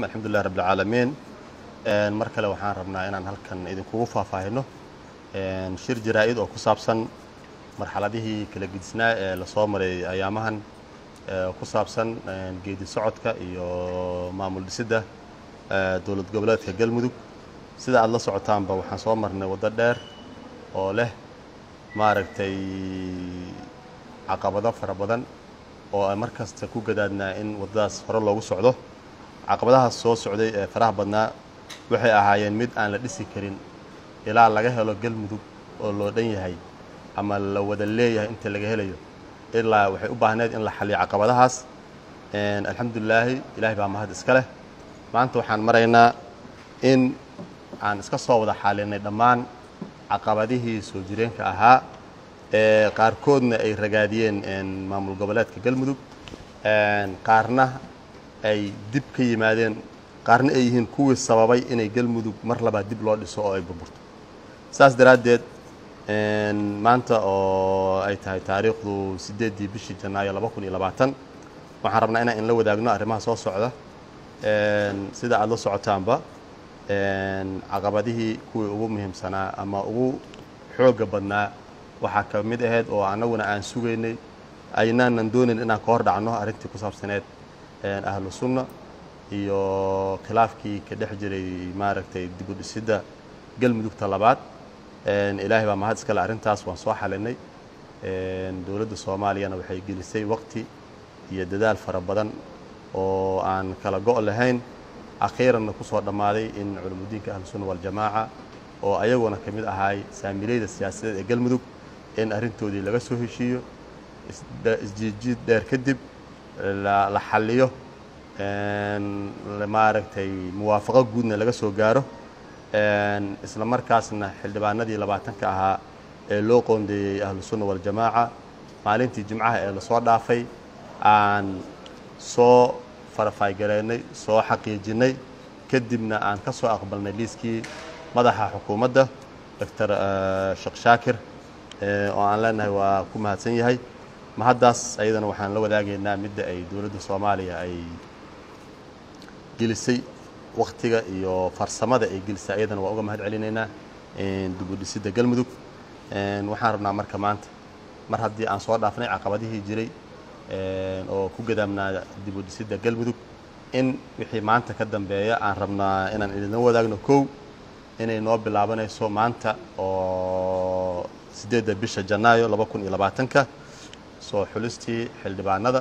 alxamdulilah rabbilcaalamiin mar kale waxaan rabnaa inaan halkan idinkugu faahfaahino shir jaraa-id oo ku saabsan marxaladihii kala gedisnaa ee lasoo maray ayaamahan ku saabsan geedi socodka iyo maamul dhisidda dowlad goboleedka galmudug sida aada la socotaanba waxaan soo marnay waddo dheer oo leh maaragtay caqabado fara badan oo aan mar kasta ku gadaadnaa in waddadaas hore loogu socdo caqabadahaas soo socday ee faraha badnaa waxay ahaayeen mid aan la dhisi karin ilaa laga helo galmudug oo loo dhan yahay ama la wada leeyahay inta laga helayo ilaa waxay u baahneed in la xaliyo caqabadahaas alxamdulilaahi ilaahay baa mahad iska leh maanta waxaan maraynaa in aan iska soo wada xaalinay dhammaan caqabadihii soo jireenka ahaa ee qaarkoodna ay ragaadiyeen maamul goboleedka galmudug qaarna ay dib ka yimaadeen qaarna ay yihiin kuwii sababay inay galmudug mar labaa dib loo dhiso oo ay burburto saas daraaddeed maanta oo ay tahay taariikhdu siddeeddii bishii janaayo laba kun iyo labaatan waxaan rabnaa inaan inla wadaagno arrimaha soo socda sida aada la socotaanba caqabadihii kuwii ugu muhiimsanaa ama ugu xoogga badnaa waxaa ka mid ahayd oo annaguna aan sugaynay aynaanan doonayn inaan ka hor dhacno arrintii ku saabsaneed ahlu sunna iyo khilaafkii ka dhex jiray maaragtay dib u dhisidda galmudugta labaad ilaahay baa mahad iskale arrintaas waan soo xalinay dowladda soomaaliyana waxay gelisay waqti iyo dadaal fara badan oo aan kala go' lahayn akhiiranna ku soo dhammaaday in culimudiinka ahlu sunna waljamaaca oo ayaguna ka mid ahaay saamileyda siyaasadeed ee galmudug in arrintoodii laga soo heshiiyo isjiidjiid dheer kadib la xalliyo maaragtay muwaafaqo guudna laga soo gaaro isla markaasna xildhibaanadii labaatanka ahaa ee loo qoondeeyey ahlu sunna waljamaaca maalintii jimcaha ee lasoo dhaafay aan soo farafaygareynay soo xaqiijinnay kadibna aan ka soo aqbalnay liiskii madaxa xukuumadda doctor sheekh shaakir oo aan leenahay waa ku mahadsan yahay mahaddaas ayadana waxaan la wadaagaynaa midda ay dowladda soomaaliya ay gelisay wakhtiga iyo farsamada ay gelisay ayadana waa uga mahad celinaynaa dib u dhisidda galmudug waxaan rabnaa marka maanta mar haddii aan soo dhaafnay caqabadihii jiray oo ku gadaamnaa dib u dhisidda galmudug in wixii maanta ka dambeeya aan rabnaa inaan idinla wadaagno kow inay noo bilaabanayso maanta oo siddeedda bisha janaayo laba kun iyo labaatanka soo xulistii xildhibaanada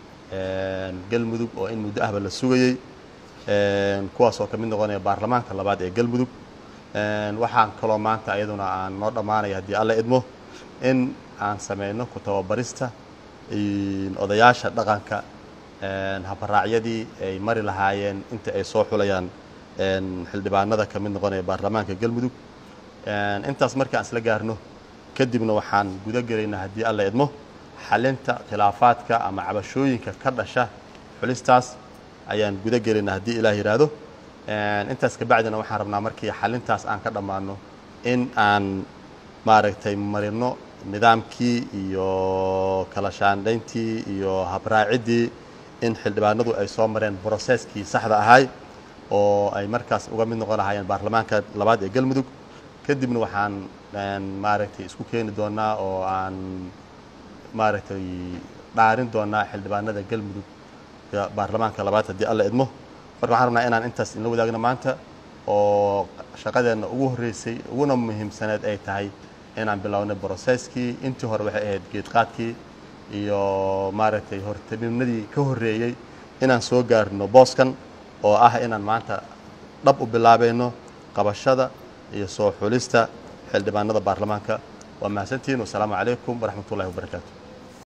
galmudug oo in muddo ahba la sugayey kuwaas oo ka mid noqonaya baarlamaanka labaad ee galmudug waxaan kaloo maanta ayaduna aan noo dhammaanaya haddii alla idmo in aan sameyno ku tababarista odayaasha dhaqanka habaraacyadii ay mari lahaayeen inta ay soo xulayaan xildhibaanada ka mid noqonaya baarlamaanka galmudug intaas markii aan isla gaarno kadibna waxaan guda gelaynaa haddii alla idmo xalinta khilaafaadka ama cabashooyinka ka dhasha xulistaas ayaan guda gelaynaa haddii ilaah yidhaahdo intaas kabacdina waxaan rabnaa markii xalintaas aan ka dhammaano in aan maaragtay marino nidaamkii iyo kala shaandhayntii iyo habraaciddii in xildhibaanadu ay soo mareen broseskii saxda ahay oo ay markaas uga mid noqon lahaayeen baarlamaanka labaad ee galmudug kadibna waxaan maaragtay isku keeni doonaa oo aan maaragtay dhaarin doonaa xildhibaanada galmudug baarlamaanka labaad haddii alla idmo marka waxaan rabnaa inaan intaas inla wadaagno maanta oo shaqadeenna ugu horreysay uguna muhiimsaneed ay tahay inaan bilownay broseskii intii hore waxay ahayd geedqaadkii iyo maaragtay hortabinadii ka horreeyey inaan soo gaarno booskan oo ah inaan maanta dhab u bilaabayno qabashada iyo soo xulista xildhibaanada baarlamaanka waa mahadsantihiin wasalaamu calaykum waraxmat ullahi wabarakaatu